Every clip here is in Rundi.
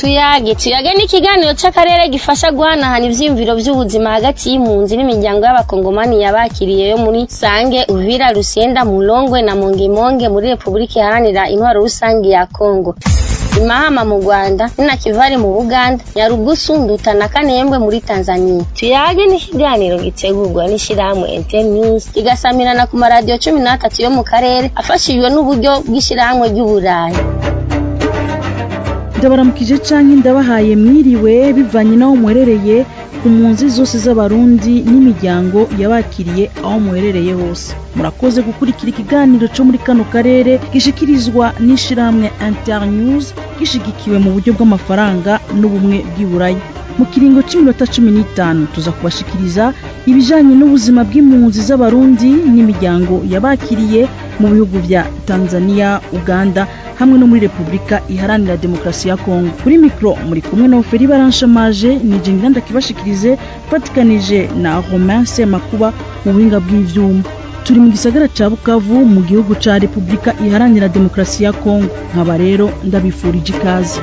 tuyage tuyage ni ikiganiro c'akarere gifasha guhanahana ivyiyumviro vy'ubuzima hagati y'impunzi n'imiryango y'abakongomani yabakiriye yo muri sange uvira rusienda mulongwe na mongemonge muri repubulika iharanira intwaro rusange ya kongo imahama mu rwanda ninakivari mu buganda nyarugusu nduta na kanembwe muri tanzania tuyage ni ikiganiro gitegurwa n'ishirahamwe internews kigasamirana ku maradiyo cumi n'atatu yo mu karere afashijwe n'uburyo bw'ishirahamwe ry'uburayi ndabaramukije canke ndabahaye mwiriwe bivanye n'aho muherereye ku mpunzi zose z'abarundi n'imiryango yabakiriye aho muherereye hose murakoze gukurikira ikiganiro co muri kano karere gishikirizwa n'ishirahamwe internews gishigikiwe mu buryo bw'amafaranga n'ubumwe bw'iburaya mu kiringo c'iminota cumi n'itanu tuza kubashikiriza ibijanye n'ubuzima bw'impunzi z'abarundi n'imiryango yabakiriye mu bihugu vya tanzania uganda hamwe no muri repubulika iharanira demokarasi ya kongo kuri mikoro muri kumwe na oferi baranshamaje ni jengira ndakibashikirize fatikanije na romain semakuba mu buhinga bw'ivyuma turi mu gisagara ca bukavu mu gihugu ca repubulika iharanira demokarasi ya kongo nkaba rero ndabifurije ikaze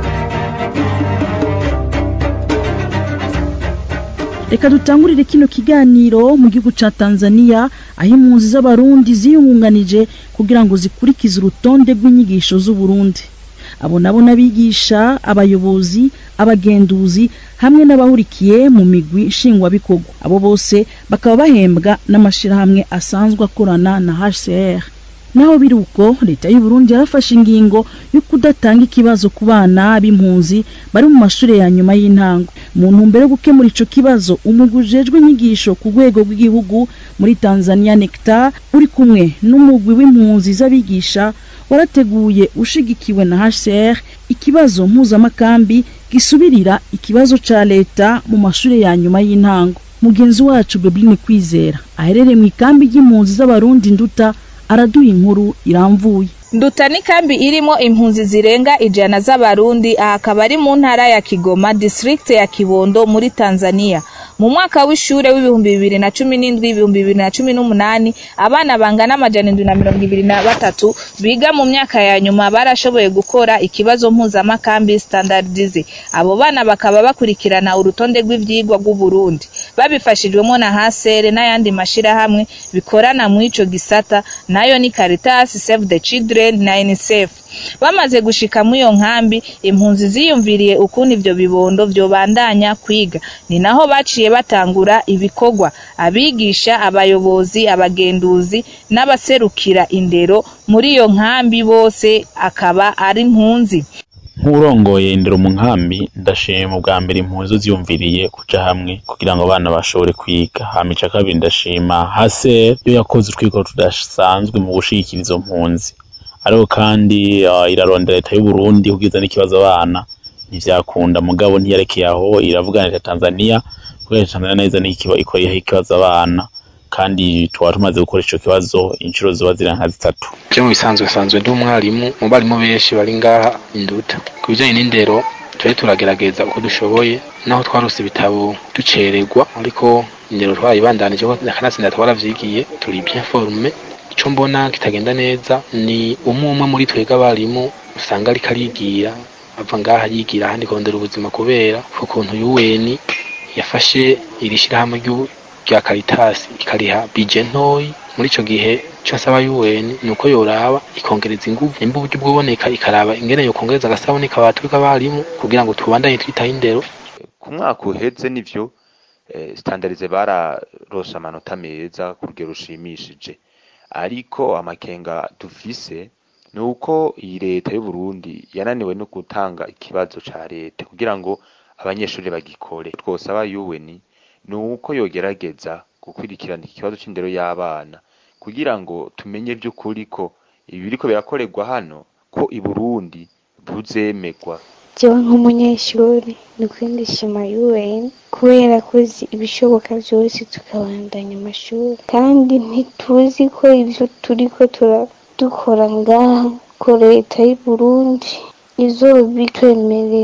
reka dutangurire kino kiganiro mu gihugu ca tanzania aho impunzi z'abarundi ziyungunganije kugira ngo zikurikize urutonde rw'inyigisho z'uburundi abo nabo n'abigisha abayobozi abagenduzi hamwe n'abahurikiye mu migwi nshingwabikorwa abo bose bakaba bahembwa n'amashirahamwe asanzwe akorana na hcr naho biri uko leta y'u Burundi yarafashe ingingo yo kudatanga ikibazo ku bana b'impunzi bari mu mashuri ya nyuma y'intango mu ntumbero yo gukemura ico kibazo umugwi ujejwe inyigisho ku rwego rw'igihugu muri Tanzania Nectar uri kumwe n'umugwi w'impunzi z'abigisha warateguye ushigikiwe na HCR ikibazo mpuzamakambi gisubirira ikibazo ca leta mu mashuri ya nyuma y'intango mugenzi wacu Bebline Kwizera aherereye mu ikambi ry'impunzi z'abarundi nduta araduha inkuru iramvuye nduta ni kambi irimo impunzi zirenga ijana z'abarundi aha akaba ari mu ntara ya kigoma district ya kibondo muri tanzania mu mwaka w'ishure w'ibihumbi bibiri na cumi n'indwi ibihumbi bibiri na cumi n'umunani abana bangana amajana indwi na mirongo ibiri na batatu biga mu myaka ya nyuma barashoboye gukora ikibazo mpuzamakambi standardize abo bana bakaba bakurikirana urutonde rw'ivyigwa rw'uburundi babifashijwemo na hasere n'ayandi mashirahamwe bikorana mu ico gisata nayo ni caritas save the children na unicef bamaze gushika muri iyo nkambi impunzi ziyumviriye ukuntu ivyo bibondo vyobandanya kwiga ni naho baciye batangura ibikorwa abigisha abayobozi abagenduzi n'abaserukira indero muri iyo nkambi bose akaba ari impunzi nk'urongoye indero mu nkambi ndashima ubwa mbere impunzi ziyumviriye kuja hamwe kugira ngo abana bashobore kwiga hama ica kabiri ndashima hase yo yakoze utwiko tudasanzwe mu gushigikira izo mpunzi ariko kandi uh, irarondera leta y'u Burundi kugiza n'ikibazo abana ntivyakunda mugabo ntiyarekeye aho iravugana leta Tanzania kubera Tanzania neza ikora ikibazo abana kandi tuba tumaze gukora ico kibazo inshuro ziba zira nka zitatu je mu bisanzwe sanzwe ndi umwarimu mu barimu benshi bari ngaha induta ku bijanye n'indero turi turagerageza uko dushoboye naho twarose ibitabo ducererwa ariko indero twarayibandanije ko nakanatsinda twaravyigiye turi bien formé ico mbona kitagenda neza ni umwe umwe muri twebwe abarimu usanga ariko arigira ava ngaha yigira ahandi kurondera ubuzima kubera ukuntu UN yafashe iri shirahamwe rya Caritas ikariha bije ntoyi muri ico gihe ico nsaba UN ni uko yoraba ikongereza inguvu nimba uburyo bwoboneka ikaraba ingene yokongereza agasaboneka abaturi k'abarimu kugira ngo tubandanye twitaho indero ku mwaka uheze nivyo standardize bararose amanota meza ku rugero rushimishije ariko amakenga dufise ni uko iyi leta y'u Burundi yananiwe no gutanga ikibazo ca leta kugira ngo abanyeshuri bagikore twosaba UN ni uko yogerageza gukurikirana ikibazo c'indero y'abana kugira ngo tumenye vy'ukuri ko ibi biriko birakorerwa hano ko i Burundi buzemegwa jewe nk'umunyeshuri ni kwindishima UN kubera kozi ibishoboka vyose tukabandanya amashuri kandi ntituzi ko ivyo turiko dukora ngaha ko leta y'u Burundi izobitwemerera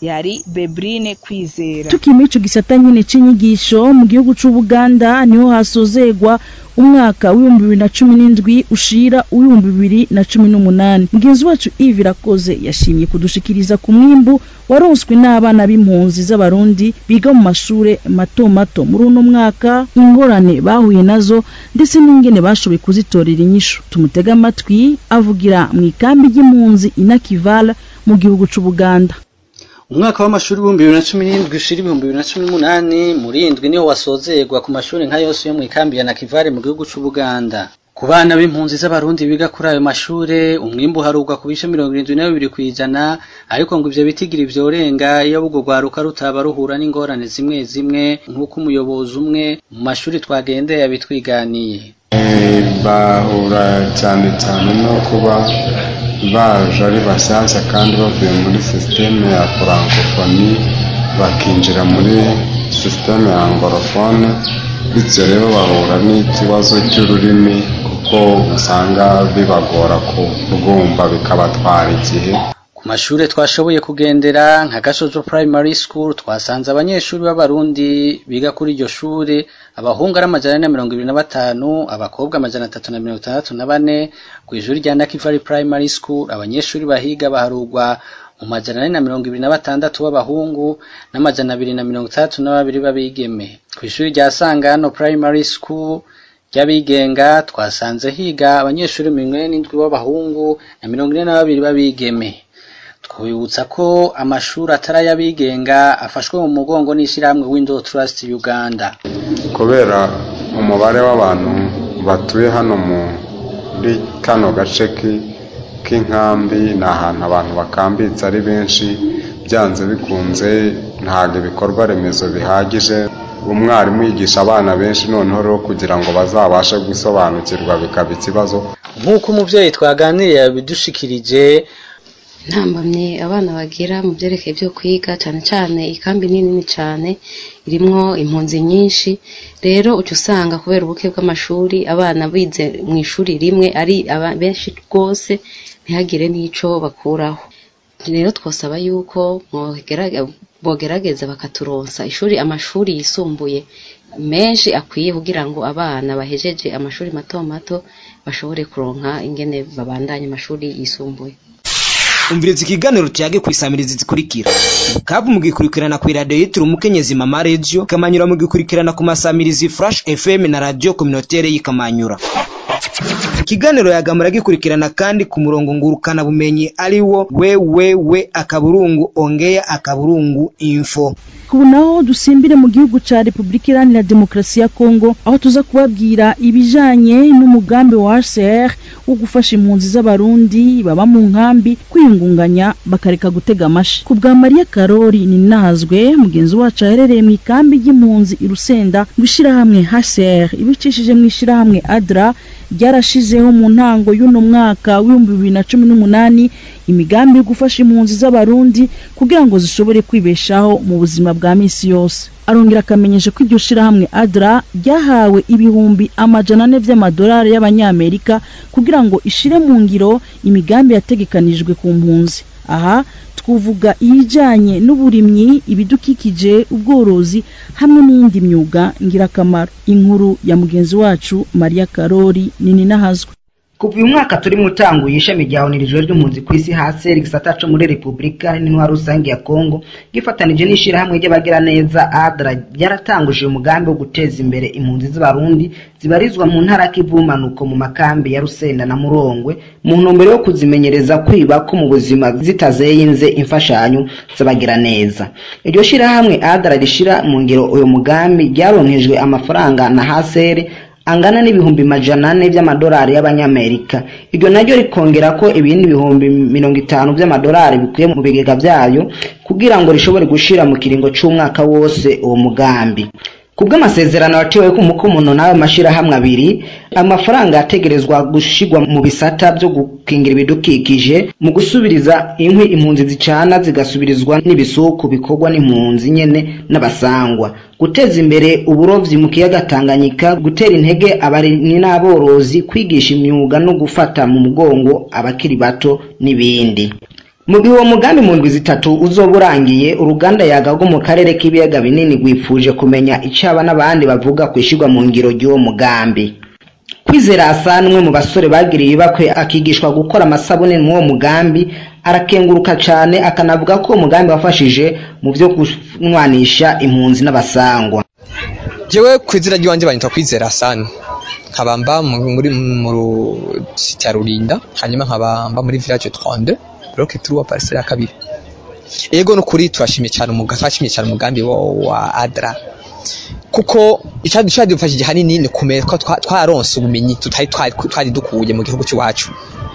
yari bebrine kwizera tukiri muri ico gisata nyene c'inyigisho mu gihugu c'ubuganda niho hasozegwa umwaka w'ibihumbi bibiri na cumi n'indwi ushira uw'ibihumbi bibiri na cumi n'umunani mugenzi wacu ivi irakoze yashimye kudushikiriza ku mwimbu waronswe n'abana b'impunzi z'abarundi biga mu mashure mato mato muri uno mwaka ingorane bahuye nazo ndetse n'ingene bashoboye kuzitorera inyishu tumutega amatwi avugira mu ikambi ry'impunzi inakivala mu gihugu c'ubuganda umwaka w'amashuri w'ibihumbi bibiri na cumi n'indwi ushira ibihumbi bibiri na cumi n'umunani muri indwi niho wasozerwa ku mashuri nka yose yo mu ikambi ya nakivale mu gihugu c'ubuganda ku bana b'impunzi z'abarundi biga kuri ayo mashure umwimbu uharugwa ku bice mirongo irindwi na bibiri kw'ijana ariko ngo ivyo bitigiri vyorenga iyo ubwo rwaruka rutaba ruhura n'ingorane zimwe zimwe nk'uko umuyobozi umwe mu mashuri twagendeye yabitwiganiye bahura cyane cyane no kuba baje ari bashyashya kandi bavuye muri sisiteme ya furankofoni bakinjira muri sisiteme ya angorofone bityo rero bahura n'ikibazo cy'ururimi kuko usanga bibagora kurwumva bikabatwara igihe ku mashure twashoboye kugendera nka gashojo primary school twasanze abanyeshuri b'abarundi biga kuri iryo shure abahungu ari amajana ane na mirongo ibiri na batanu abakobwa amajana atatu na mirongo itandatu na bane ku ishuri rya nakivari primary school abanyeshuri bahiga baharugwa mu majana ane na mirongo ibiri na batandatu b'abahungu n'amajana abiri na mirongo itandatu na babiri b'abigeme ku ishuri rya sangano primary school ry'abigenga twasanze higa abanyeshuri mirongo ine n'indwi b'abahungu na mirongo ine na babiri b'abigeme twibutsa ko amashuri atari ay'abigenga afashwe mu mugongo n'ishyirahamwe window trust uganda kubera umubare w'abantu batuye hano muri kano gace k'inkambi ni ahantu abantu bakambitse ari benshi byanze bikunze ntabwo ibikorwa remezo bihagije umwarimu yigisha abana benshi noneho rero kugira ngo bazabashe gusobanukirwa bikaba ikibazo nk'uko umubyeyi twaganiriye yabidushikirije ntambamye abana bagira mu byerekeye byo kwiga cyane cyane ikambi ni nini cyane irimwo impunzi nyinshi rero uca usanga kubera ubuke bw'amashuri abana bize mu ishuri rimwe ari benshi rwose ntihagire n'ico bakuraho rero twasaba yuko bogerageza bakaturonsa ishuri amashuri yisumbuye menshi akwiye kugira ngo abana bahejeje amashuri mato mato bashobore kuronka ingene babandanye amashuri yisumbuye umviriza ikiganiro tuyage ku isamirizi zikurikira kabu mugikurikirana ku iradiyo yitiriwe umukenyezi mama radio ikamanyura mugikurikirana ku masamirizi flash fm na radio communautaire y'ikamanyura ikiganiro yagamura gikurikirana kandi ku murongo ngurukana bumenyi ari wo wewewe akaburungu ongea akaburungu info ubu naho dusimbire mu gihugu ca repubulika iharanira demokarasi ya kongo aho tuza kubabwira ibijanye n'umugambi wa hcr wo gufasha impunzi z'abarundi baba mu nkambi kwiyungunganya bakareka gutega amashi ku bwa mariya karori ninazwe mugenzi wacu aherereye mu ikambi ry'impunzi i rusenda ngo ishirahamwe hcr ibicishije mu ishirahamwe adra ryarashizeho mu ntango y'uno mwaka w'ibihumbi bibiri na cumi n'umunani imigambi yo gufasha impunzi z'abarundi kugira ngo zishobore kwibeshaho mu buzima bwa misi yose arongera akamenyesha ko iryo shirahamwe adra ryahawe ibihumbi amajana ane vy'amadolari y'abanyamerika kugira ngo ishire mu ngiro imigambi yategekanijwe ku mpunzi aha twavuga iyijanye n'uburimyi ibidukikije ubworozi hamwe n'iyindi myuga ngirakamaro inkuru ya mugenzi wacu mariya karori nini nahazwe kuva uyu mwaka turi mu utanguye ishami rya onirijwe ry'impunzi ku isi hasi igisata co muri repubulika n'intwaro rusange ya kongo gifatanije n'ishirahamwe ry'abagiraneza adra ryaratanguje umugambi wo guteza imbere impunzi z'abarundi zibarizwa mu ntara k'ivumanuko mu makambi ya rusenda na murongwe mu ntumbero yo kuzimenyereza kwiba ko mu buzima zitazeyinze imfashanyo z'abagiraneza iryo shirahamwe adra rishira mu ngiro uyu mugambi ryaronkejwe amafaranga na haseri angana n'ibihumbi majana ane by'amadolari y'abanyamerika iryo naryo rikongera ko ibindi bihumbi mirongo itanu by'amadolari bikuye mu bigega byayo kugira ngo rishobore gushira mu kiringo c'umwaka wose uwo mugambi kubw'amasezerano yatewe ku mukomono n'ayo mashirahamwe abiri amafaranga yategerezwa gushigwa mu bisata byo gukingira ibidukikije mu gusubiriza inkwi impunzi zicana zigasubirizwa n'ibisuku bikorwa n'impunzi nyene n'abasangwa guteza imbere uburovyi mu kiyaga Tanganyika gutera intege abarimyi n'aborozi kwigisha imyuga no gufata mu mugongo abakiri bato n'ibindi mu gihe uwo mugambi mu ndwi zitatu uzoba urangiye uruganda yaga rwo mu karere k'ibiyaga binini rwifuje kumenya icyo aba n'abandi bavuga ku ishyirwa mu ngiro ry'uwo mugambi kwizera asa n'umwe mu basore bagiriye ibakwe akigishwa gukora amasabune mw'uwo mugambi arakenguruka cyane akanavuga ko uwo mugambi wafashije mu byo kunwanisha impunzi n'abasangwa jewe ku izina ry'iwanjye banyita kwizera asani nkabamba muri mu site ya rurinda hanyuma nkabamba muri village 32 bloke turuwa parcelle ya kabiri yego nukuri turashimye cyane umugambi twashimye cyane umugambi wa, wa adra kuko icyadufashije hanini ni kumenya ko twaronse ubumenyi tutari twari dukuye mu gihugu cy'iwacu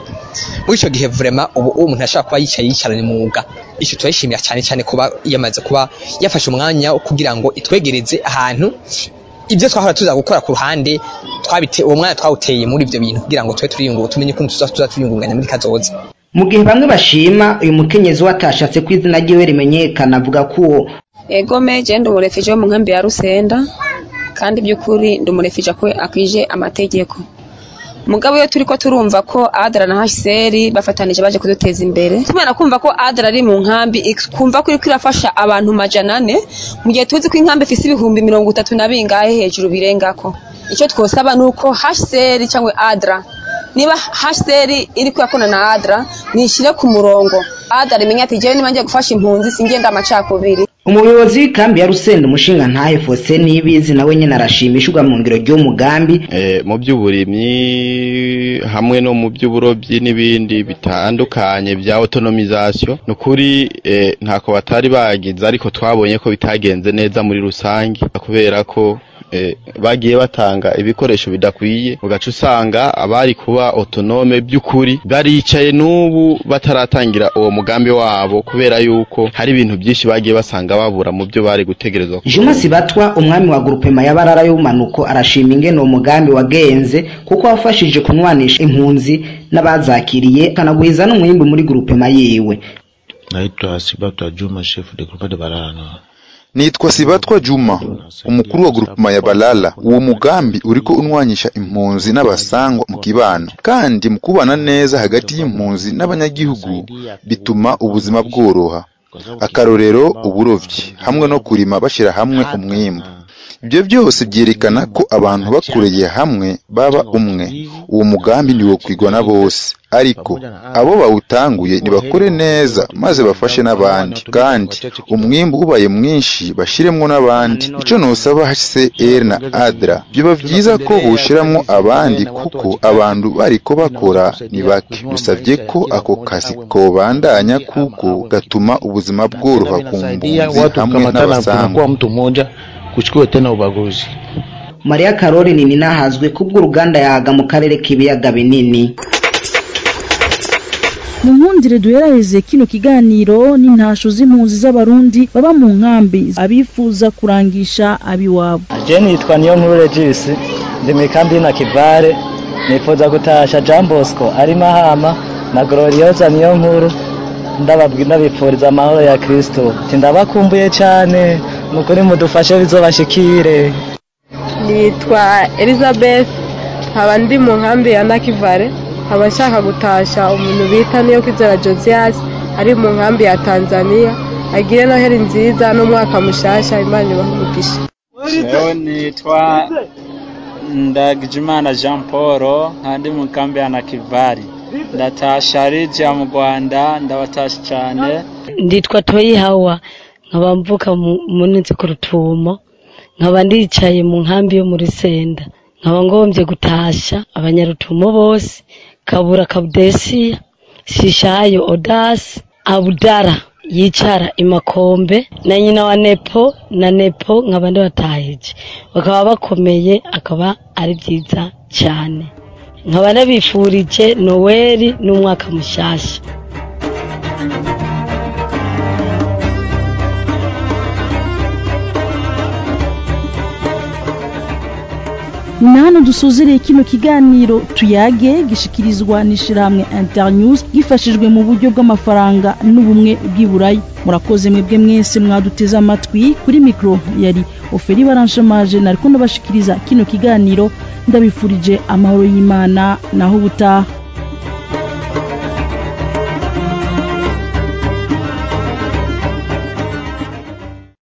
muri icyo gihe vrema ubu umuntu ashobora kuba yicaye yicaranye umwuga icyo turayishimira cyane cyane kuba yamaze kuba yafashe umwanya kugira ngo itwegereze ahantu ibyo twahora tuza gukora ku ruhande twabite uwo mwanya twawuteye muri ibyo bintu kugira ngo tube turiyungura tumenye ukuntu tuza tuza turiyungunganya muri kazoza mu gihe bamwe bashima uyu mukenyezi watashatse ko izina ryiwe rimenyekana avuga ko uwo ego meje ndi umurefije wo mu nkambi ya rusenda kandi by'ukuri ndi umurefije ko akwije amategeko mugabo iyo turi ko turumva ko adara na hsr bafatanije baje kuduteza imbere tumana kumva ko adara ari mu nkambi kumva ko iriko irafasha abantu majana ane mu gihe tuzi ko inkambi ifise ibihumbi mirongo itatu na bingahe hejuru birengako icyo twosaba ni uko hsr cyangwa adra niba hsr iri kuyakona na adra nishire ku murongo adra imenya ati jewe niba ngiye gufasha impunzi singenda amacakubiri umuyobozi w'ikambi ya rusenda umushinga ntahe fose nibizi nawe nyine arashimishwa mu ngiro ry'umugambi mu by'uburimyi hamwe no mu by'uburobyi n'ibindi bitandukanye bya autonomisation ni ukuri ntako batari bagize ariko twabonye ko bitagenze neza muri rusange kubera ko bagiye batanga ibikoresho bidakwiye ugaca usanga abari kuba autonome by'ukuri baricaye n'ubu bataratangira uwo mugambi wabo kubera yuko hari ibintu byinshi bagiye basanga babura mu byo bari gutegerezwa Juma Sibatwa umwami wa grupema ya Barara y'umanuko arashima ingene uwo mugambi wagenze kuko wafashije kunwanisha impunzi n'abazakiriye kanagwiza n'umwimbi muri grupema yiwe Naitwa Sibatwa Juma chef de groupe de Barara Nord Nitwa Sibatwa Juma umukuru wa grupema ya Balala uwo mugambi uriko unwanyisha impunzi n'abasangwa mu kibano kandi mu kubana neza hagati y'impunzi n'abanyagihugu bituma ubuzima bworoha akarorero uburovyi hamwe no kurima bashira hamwe umwimbu ibyo byose byerekana ko abantu bakoreye hamwe baba umwe uwo mugambi ntiwokwigwa na bose ariko abo bawutanguye nibakore neza maze bafashe n'abandi kandi umwimbu ubaye mwinshi bashiremwo n'abandi ico nosaba HCR na ADRA byoba vyiza ko boshiramwo abandi kuko abantu bariko bakora ni bake dusavye ko ako kazi kobandanya kuko gatuma ubuzima bworoha ku mbuzi hamwe n'abasanzwe kuchukue tena ubaguzi. Maria Karori ni ninahazwe kubw'uruganda yaga mu karere k'ibiyaga binini. mu nkundire duheraheze kino kiganiro n'intasho z'impunzi z'abarundi baba mu nkambi abifuza kurangisha abiwabo je nitwa niyo nkuru regis ndi mu kambi na kivare nifuza gutasha jean bosco ari mahama na gloriosa niyo nkuru ndabipfuriza amahoro ya kristo tindabakumbuye cyane nukuri mudufashe bizobashikire nitwa elizabeth nkaba ndi mu nkambi ya nakivare nkaba nshaka gutasha umuntu bita niyo kwizera josias ari mu nkambi ya tanzania agire noheli nziza n'umwaka mushasha imana ibahe umugisha jewe nitwa ndagijimana jean paul nkandi mu nkambi ya nakivari ndatasha rija mu rwanda ndabatasha cyane nditwa toyi hawa nkaba mvuka munsi ku rutumo nkaba ndicaye mu nkambi yo muri senda nkaba ngombye gutasha abanyarutumo bose kabura kabudesiya shishayo odasi abudara yicara imakombe na nyina wa nepo na nepo nkaba ndibatahije bakaba bakomeye akaba ari byiza cyane nkaba nabifurije noweli n'umwaka mushyashya ni hano dusuzereye kino kiganiro tuyage gishikirizwa n'ishyirahamwe internews gifashijwe mu buryo bw'amafaranga n'ubumwe bw'iburayi murakoze mwebwe mwese mwaduteze amatwi kuri mikoro yari oferi baranshamaje nari ko ndabashikiriza kino kiganiro ndabifurije amahoro y'imana naho ubutaha